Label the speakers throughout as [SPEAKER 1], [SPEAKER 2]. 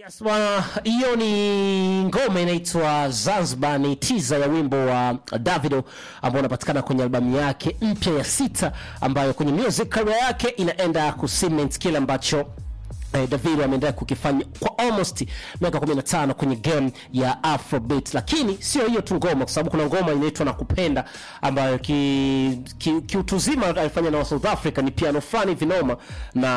[SPEAKER 1] Yes, bwana, hiyo ni ngoma inaitwa Zanzibar, ni tiza ya wimbo wa Davido ambao unapatikana kwenye albamu yake mpya ya sita ambayo kwenye music career yake inaenda kucement kile ambacho eh, Davido ameendelea kukifanya kwa almost miaka 15 kwenye game ya Afrobeat, lakini sio hiyo tu ngoma, kwa sababu kuna ngoma inaitwa Nakupenda ambayo ki, ki, kiutuzima alifanya na wa South Africa, ni piano fulani vinoma na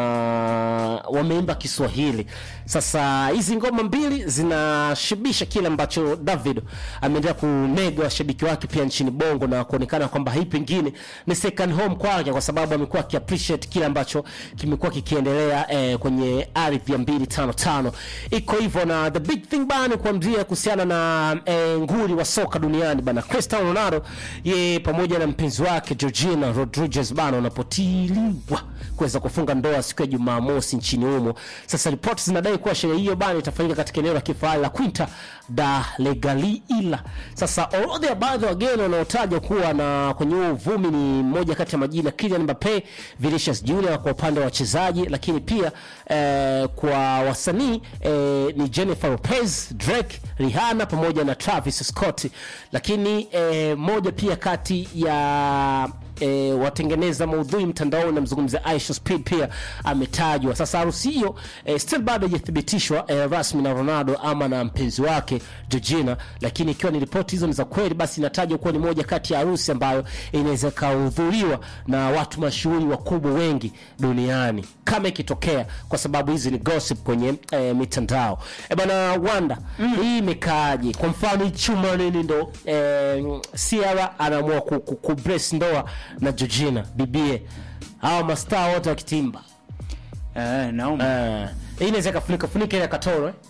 [SPEAKER 1] wameimba Kiswahili. Sasa hizi ngoma mbili zinashibisha kile ambacho Davido ameendelea kumega washabiki wake pia nchini Bongo na kuonekana kwamba hii pengine ni second home kwake, kwa sababu amekuwa akiappreciate kile ambacho kimekuwa kikiendelea eh, kwenye ardhi ya 255 iko hivyo. Na the big thing bana kuambia kuhusiana na eh, nguli wa soka duniani bana Cristiano Ronaldo, ye pamoja na mpenzi wake Georgina Rodriguez bana wanapotiliwa kuweza kufunga ndoa siku ya Jumamosi nchini humo. Sasa ripoti zinadai kuwa sherehe hiyo bana itafanyika katika eneo la kifahari la Quinta da Legalila. Sasa orodha ya baadhi ya wageni wanaotajwa kuwa na kwenye huo uvumi ni mmoja kati ya majina Kylian Mbappe, Vinicius Junior kwa upande wa wachezaji, lakini pia eh, kwa wasanii eh, ni Jennifer Lopez, Drake, Rihanna pamoja na Travis Scott, lakini eh, moja pia kati ya e, watengeneza maudhui mtandaoni namzungumzia Aisha Speed pia ametajwa. Sasa harusi hiyo e, still bado haijathibitishwa e, rasmi na Ronaldo ama na mpenzi wake Georgina, lakini ikiwa ni ripoti hizo ni za kweli, basi inatajwa kuwa ni moja kati ya harusi ambayo inaweza ikahudhuriwa na watu mashuhuri wakubwa wengi duniani kama ikitokea, kwa sababu hizi ni gossip kwenye e, mitandao e, bana Wanda mm. hii imekaaje? Kwa mfano chuma nini ndo e, Ciara anaamua ku, ku, ku brace ndoa na Georgina bibie, hawa mastaa wote wakitimba
[SPEAKER 2] Eh, naomba.
[SPEAKER 1] Eh, hii inaweza ikafunika funika ile katoro eh?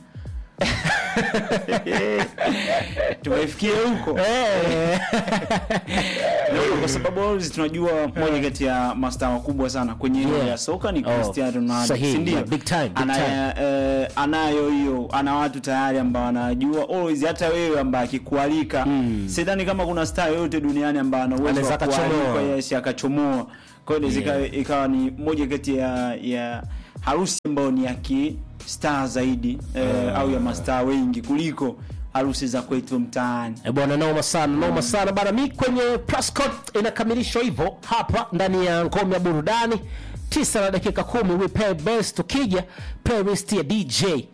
[SPEAKER 2] Tumefikia huko.
[SPEAKER 1] Eh.
[SPEAKER 2] Naomba kwa sababu always tunajua moja kati ya mastaa wakubwa sana kwenye eneo
[SPEAKER 1] Yeah.
[SPEAKER 2] ya soka ni
[SPEAKER 1] Oh,
[SPEAKER 2] Cristiano Ronaldo.
[SPEAKER 1] sahihi,
[SPEAKER 2] si ndio?
[SPEAKER 1] yeah, big time, big
[SPEAKER 2] Ana-
[SPEAKER 1] time.
[SPEAKER 2] eh, anayo hiyo, ana watu tayari ambao wanajua always hata wewe ambaye akikualika. Sidhani kama kuna star yoyote duniani ambaye ana uwezo
[SPEAKER 1] Anaweza
[SPEAKER 2] wa
[SPEAKER 1] akachomoa.
[SPEAKER 2] kualika yes akachomoa. Kwa hiyo inaweza
[SPEAKER 1] Yeah.
[SPEAKER 2] ikawa- ikawa ni moja kati ya ya harusi ambayo ni ya ki star zaidi eh, au ya mastaa wengi kuliko harusi za kwetu mtaani.
[SPEAKER 1] Eh, bwana noma sana noma sana bana mi kwenye Prescott inakamilishwa hivyo hapa ndani ya ngome ya burudani tisa na dakika kumi we play best tukija playlist ya DJ eh,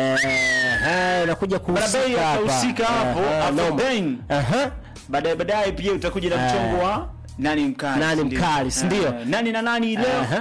[SPEAKER 1] eh, inakuja kuhusika
[SPEAKER 2] Barabara
[SPEAKER 1] hapa.
[SPEAKER 2] itahusika hapo,
[SPEAKER 1] Eh,
[SPEAKER 2] Afro
[SPEAKER 1] noma.
[SPEAKER 2] Bang.
[SPEAKER 1] Aha.
[SPEAKER 2] baadaye baadaye pia utakuja na
[SPEAKER 1] Eh.
[SPEAKER 2] mchongo wa nani mkali
[SPEAKER 1] Nani
[SPEAKER 2] si ndio?
[SPEAKER 1] mkali, si ndio?
[SPEAKER 2] Eh, nani na nani leo
[SPEAKER 1] Aha,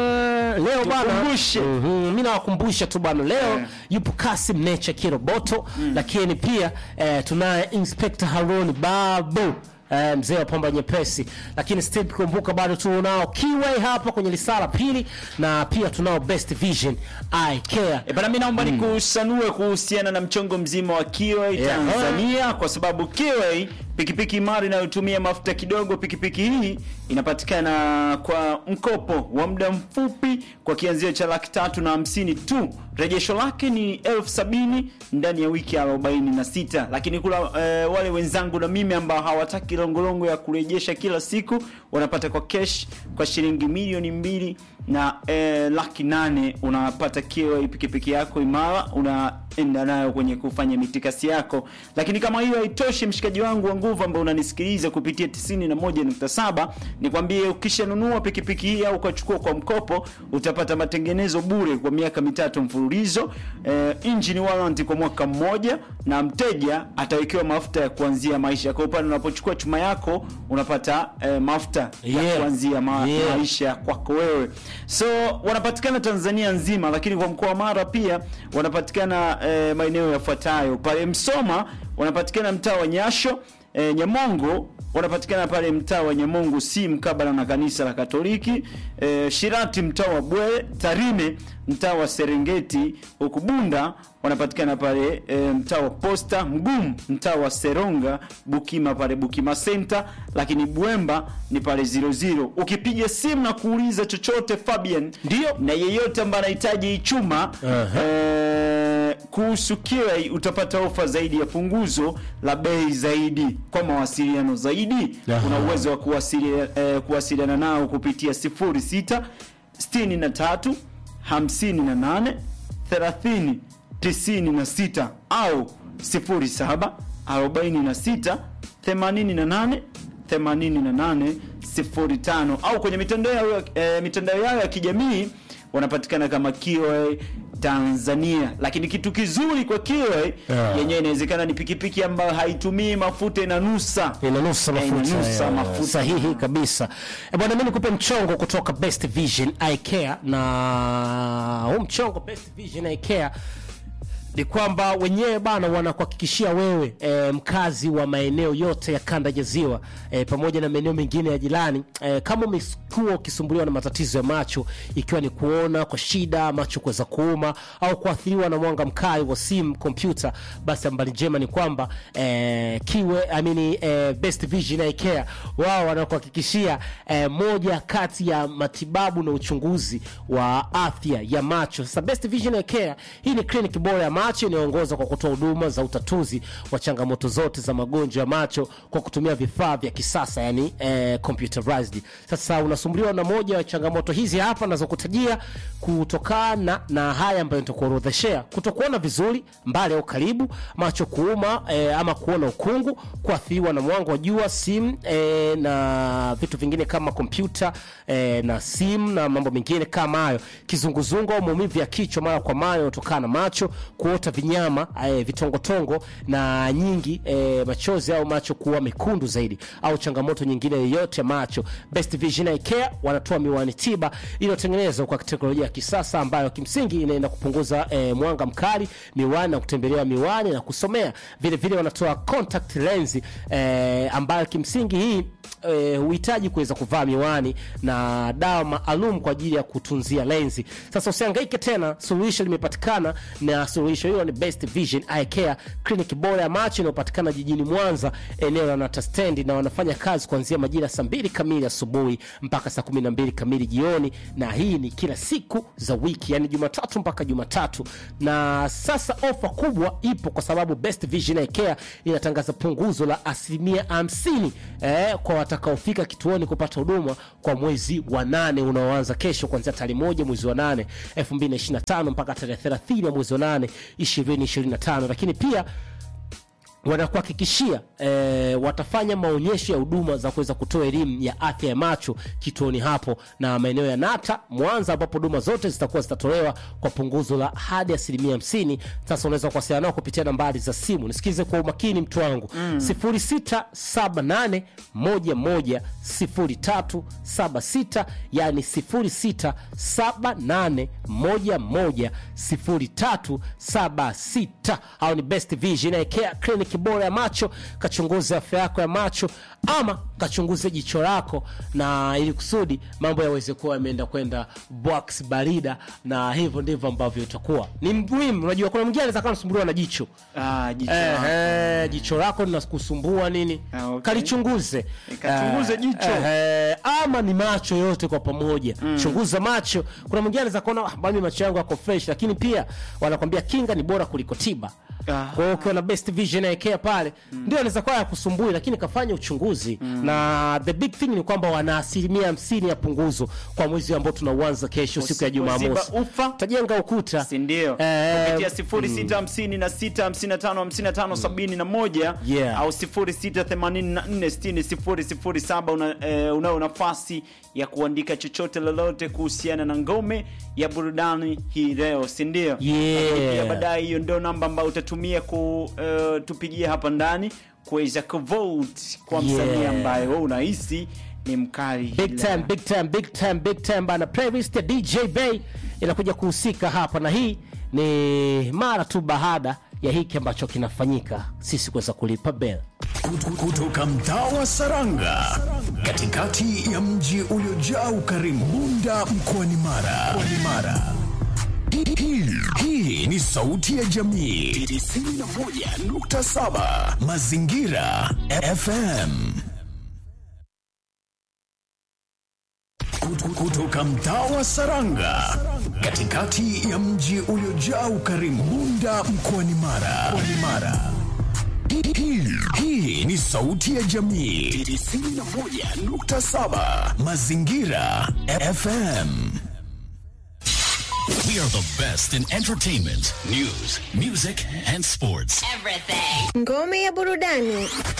[SPEAKER 1] leo bana
[SPEAKER 2] Tukumbushe.
[SPEAKER 1] Mhm, mi nawakumbusha tu bana leo
[SPEAKER 2] Eh.
[SPEAKER 1] yupo Kasim Nature Kiroboto lakini pia eh, tunaye Inspector Harun Babu eh, mzee wa pamba nyepesi, lakini still kumbuka bado tunao Kiway hapa kwenye lisala pili na pia tunao Best Vision Eye Care.
[SPEAKER 2] E bana, mi naomba nikusanue kuhusiana na mchongo mzima wa Kiway
[SPEAKER 1] Yeah.
[SPEAKER 2] Tanzania kwa sababu Kiway pikipiki imara inayotumia mafuta kidogo. Pikipiki hii inapatikana kwa mkopo wa muda mfupi kwa kianzio cha laki tatu na hamsini tu. Rejesho lake ni elfu sabini ndani ya wiki arobaini na sita. Lakini kula eh, wale wenzangu na mimi ambao hawataki longolongo ya kurejesha kila siku wanapata kwa cash kwa shilingi milioni mbili na eh, laki nane unapata Kiway pikipiki yako imara, unaenda nayo kwenye kufanya mitikasi yako. Lakini kama hiyo haitoshi, mshikaji wangu wa nguvu ambao unanisikiliza kupitia 91.7, nikwambie ukishanunua pikipiki hii au ukachukua kwa mkopo, utapata matengenezo bure kwa miaka mitatu mfululizo, eh, engine warranty kwa mwaka mmoja, na mteja atawekewa mafuta ya kuanzia maisha. Kwa upande unapochukua chuma yako unapata eh, mafuta ya
[SPEAKER 1] Yeah.
[SPEAKER 2] kuanzia ma
[SPEAKER 1] Yeah.
[SPEAKER 2] maisha kwako wewe. So wanapatikana Tanzania nzima, lakini kwa mkoa wa Mara pia wanapatikana eh, maeneo yafuatayo: pale Msoma wanapatikana mtaa wa Nyasho, eh, Nyamongo wanapatikana pale mtaa wa Nyamongo si mkabala na kanisa la Katoliki, eh, Shirati mtaa wa Bwele, Tarime mtaa wa Serengeti, huku Bunda wanapatikana pale e, mtaa wa Posta, Mgumu mtaa wa Seronga, Bukima pale Bukima Center, lakini Bwemba ni pale 00. Ukipiga simu na kuuliza chochote Fabian,
[SPEAKER 1] Ndio.
[SPEAKER 2] na yeyote ambaye anahitaji hii chuma
[SPEAKER 1] Aha.
[SPEAKER 2] eh, kuhusu Kiway utapata ofa zaidi ya punguzo la bei zaidi. Kwa mawasiliano zaidi
[SPEAKER 1] Aha.
[SPEAKER 2] una uwezo wa kuwasilia, eh, kuwasiliana nao kupitia 06 63 58 30 96 au 07 46 88 88 05 au kwenye mitandao yao eh, mitandao yao ya kijamii wanapatikana kama Kiwe Tanzania. Lakini kitu kizuri kwa Kiwe
[SPEAKER 1] Yeah.
[SPEAKER 2] yenyewe inawezekana ni pikipiki ambayo haitumii mafuta inanusa
[SPEAKER 1] inanusa
[SPEAKER 2] Eh,
[SPEAKER 1] mafuta,
[SPEAKER 2] inanusa
[SPEAKER 1] yeah.
[SPEAKER 2] mafuta.
[SPEAKER 1] sahihi kabisa Eh, bwana mi nikupe mchongo kutoka best vision eye care na huu mchongo best vision eye care ni kwamba wenyewe bana wanakuhakikishia wewe e, mkazi wa maeneo yote ya kanda ya ziwa e, pamoja na maeneo mengine ya jirani e, kama umekuwa ukisumbuliwa na matatizo ya macho ikiwa ni kuona kwa shida macho kuweza kuuma au kuathiriwa na mwanga mkali wa simu kompyuta basi habari njema ni kwamba e, kiwe I mean, e, best vision eye care wao wanakuhakikishia e, moja kati ya matibabu na uchunguzi wa afya ya macho sasa best vision eye care hii ni kliniki bora ya macho inayoongoza kwa kutoa huduma za utatuzi wa changamoto zote za magonjwa ya macho kwa kutumia vifaa vya kisasa yani eh, computerized sasa unasumbuliwa na moja ya changamoto hizi hapa nazokutajia kutokana na haya ambayo nitakuorodheshea kutokuona vizuri mbali au karibu macho kuuma eh, ama kuona ukungu kuathiriwa na mwanga wa jua simu eh, na vitu vingine kama kompyuta eh, na simu na mambo mengine kama hayo kizunguzungu au maumivu ya kichwa mara kwa mara yanayotokana na macho kuota vinyama eh, vitongotongo na nyingi eh, machozi au macho kuwa mekundu zaidi au changamoto nyingine yoyote ya macho best vision eye care wanatoa miwani tiba iliyotengenezwa kwa teknolojia ya kisasa ambayo kimsingi inaenda kupunguza eh, mwanga mkali miwani na kutembelea miwani na kusomea vile vile wanatoa contact lens eh, ambayo kimsingi hii eh, huhitaji kuweza kuvaa miwani na dawa maalum kwa ajili ya kutunzia lenzi sasa usihangaike tena suluhisho limepatikana na suluhisho hilo ni best vision eye care clinic bora ya macho inayopatikana jijini mwanza eneo la nata stendi na wanafanya kazi kuanzia majira saa mbili kamili asubuhi mpaka saa kumi na mbili kamili jioni na hii ni kila siku za wiki yani jumatatu mpaka jumatatu na sasa ofa kubwa ipo kwa sababu best vision eye care inatangaza punguzo la asilimia 50 eh, kwa watakaofika kituoni kupata huduma kwa mwezi wa nane unaoanza kesho kuanzia tarehe moja mwezi wa nane 2025 mpaka tarehe 30 ya mwezi wa nane 2025 lakini pia wanakuhakikishia eh, watafanya maonyesho ya huduma za kuweza kutoa elimu ya afya ya macho kituoni hapo na maeneo ya nata mwanza ambapo huduma zote zitakuwa zitatolewa kwa punguzo la hadi asilimia hamsini sasa unaweza kuwasiliana nao kupitia nambari za simu nisikize kwa umakini mtu wangu mm. 0678 11 0376 yani 0678 11 0376 au ni best vision eye care clinic bora ya macho kachunguze afya yako ya macho ama kachunguze jicho lako na ili kusudi mambo yaweze kuwa yameenda kwenda box barida na hivyo ndivyo ambavyo itakuwa ni muhimu unajua kuna mwingine anaweza kuwa anasumbuliwa na jicho
[SPEAKER 2] Ah, jicho
[SPEAKER 1] Eh,
[SPEAKER 2] lako.
[SPEAKER 1] eh, jicho lako linakusumbua nini
[SPEAKER 2] Ah, okay.
[SPEAKER 1] kalichunguze
[SPEAKER 2] Eh, kachunguze
[SPEAKER 1] Eh,
[SPEAKER 2] jicho.
[SPEAKER 1] eh, ama ni macho yote kwa pamoja chunguza macho kuna mwingine anaweza kuona "Ah, mimi macho yangu yako fresh lakini pia wanakwambia kinga ni bora kuliko tiba
[SPEAKER 2] Ah.
[SPEAKER 1] kwa hiyo ukiwa na best vision eye care pale ndio anaweza kuwa yakusumbui lakini kafanya uchunguzi na the big thing ni kwamba wana asilimia hamsini ya punguzo kwa mwezi ambao tunauanza kesho siku ya
[SPEAKER 2] Usipoziba
[SPEAKER 1] jumamosi
[SPEAKER 2] ufa
[SPEAKER 1] tajenga ukuta
[SPEAKER 2] si ndio
[SPEAKER 1] Eh,
[SPEAKER 2] kupitia 0656555571
[SPEAKER 1] Yeah.
[SPEAKER 2] au 0684600007 una, eh, unayo nafasi ya kuandika chochote lolote kuhusiana na ngome ya burudani hii leo si ndio
[SPEAKER 1] Yeah.
[SPEAKER 2] Lakini pia baadaye hiyo ndio namba ambayo utatumia kutupigia hapa ndani kuweza kuvote kwa msanii
[SPEAKER 1] Yeah.
[SPEAKER 2] ambaye wewe unahisi ni mkali
[SPEAKER 1] big
[SPEAKER 2] ila-
[SPEAKER 1] time big time big time big time bana playlist ya dj bay inakuja kuhusika hapa na hii ni mara tu baada ya hiki ambacho kinafanyika sisi kuweza kulipa bel
[SPEAKER 3] Kutu- kutoka mtaa wa Saranga katikati ya mji uliojaa ukarimu Bunda mkoani Mara. Mkoani Mara. Hii- hii- Hii ni sauti ya jamii 91.7 Mazingira FM. Kutu- Kutoka mtaa wa Saranga katikati ya mji uliojaa ukarimu Bunda mkoani Mara. Mkoani Mara. Hii- hii- Hii ni sauti ya jamii 91.7 Mazingira FM. We are the best in entertainment, news, music and sports.
[SPEAKER 4] Everything.
[SPEAKER 5] Ngome ya burudani